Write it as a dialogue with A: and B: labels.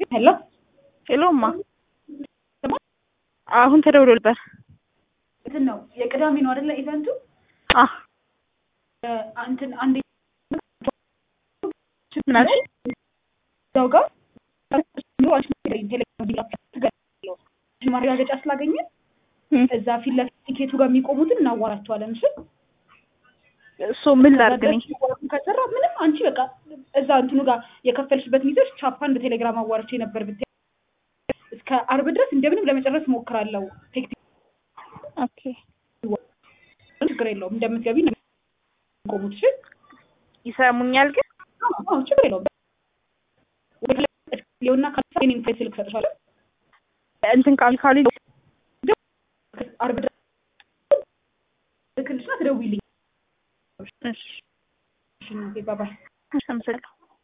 A: ሄሎ
B: ሄሎ እማ አሁን ተደውሎ ነበር።
A: እንትን ነው የቅዳሜ ነው አይደለ ኢቨንቱ?
B: አ
A: እንትን አንዴ
B: ምን አልሽ?
A: እዛው ጋር ማረጋገጫ ስላገኘን
B: እም፣
A: እዛ ፊት ለፊት ቲኬቱ ጋር የሚቆሙትን እናዋራቸዋለን። እሺ
B: እሱ ምን ላድርግ እኔ?
A: ከሰራ ምንም አንቺ በቃ እዛ እንትኑ ጋር የከፈልሽበት ሚዘሽ ቻፓን በቴሌግራም አዋርቼ ነበር ብታይ እስከ አርብ ድረስ እንደምንም ለመጨረስ እሞክራለሁ። ቴክኒክ
B: ኦኬ
A: ችግር የለውም እንደምትገቢ ነው የሚቆሙት። እሺ
B: ይሰሙኛል ግን
A: አዎ ችግር የለውም። ሊሆና ካሳ የኔን ፋይል ስልክ ሰጥሻለሁ።
B: እንትን ቃል ካሉ
A: አርብ ድረስ ልክልሽና ትደውይልኝ።
B: እሺ
A: እሺ እናቴ ባባይ
B: አመሰግናለሁ።